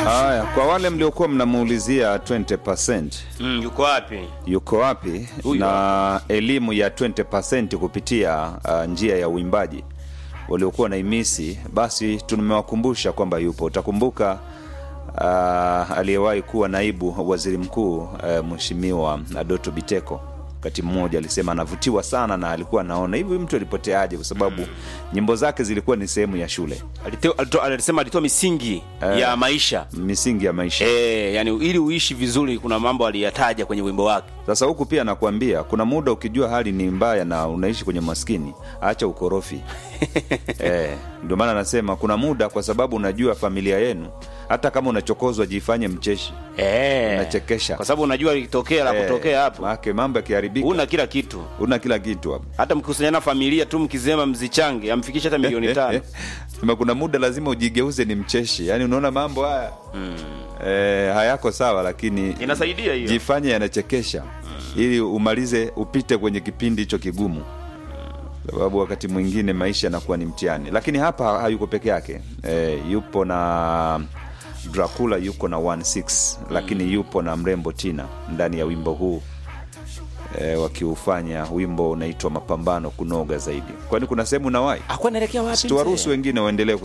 Haya, kwa wale mliokuwa mnamuulizia 20% Mm, yuko wapi? yuko wapi Huyu na elimu ya 20% kupitia uh, njia ya uimbaji waliokuwa na imisi, basi tumewakumbusha kwamba yupo. Utakumbuka uh, aliyewahi kuwa naibu waziri mkuu uh, Mheshimiwa Doto Biteko wakati mmoja alisema anavutiwa sana na alikuwa anaona hivi mtu alipoteaje, kwa sababu nyimbo zake zilikuwa ni sehemu ya shule, Alite- alito- Alisema alitoa misingi Eh. ya maisha misingi ya maisha. eh, yani ili uishi vizuri, kuna mambo aliyataja kwenye wimbo wake. Sasa huku pia nakwambia, kuna muda ukijua hali ni mbaya na unaishi kwenye maskini, acha ukorofi eh, ndio maana nasema kuna muda, kwa sababu unajua familia yenu, hata kama unachokozwa, jifanye mcheshi, Eh, unachekesha kwa sababu unajua ikitokea la Eh, kutokea hapo, maake mambo yakiharibika, una kila kitu. una kila kitu hapo. Hata mkikusanyana familia tu mkisema mzichange amfikisha hata milioni tano. Sema kuna muda lazima ujigeuze ni mcheshi, yaani unaona mambo haya eh, hayako sawa, lakini Inasaidia hiyo. jifanye yanachekesha ili umalize upite kwenye kipindi hicho kigumu sababu wakati mwingine maisha yanakuwa ni mtihani lakini hapa hayuko peke yake e, yupo na dracula yuko na 16 lakini yupo na mrembo tina ndani ya wimbo huu e, wakiufanya wimbo unaitwa mapambano kunoga zaidi kwani kuna sehemu nawai Akuwa anaelekea wapi? tuwaruhusu mzee? wengine waendelee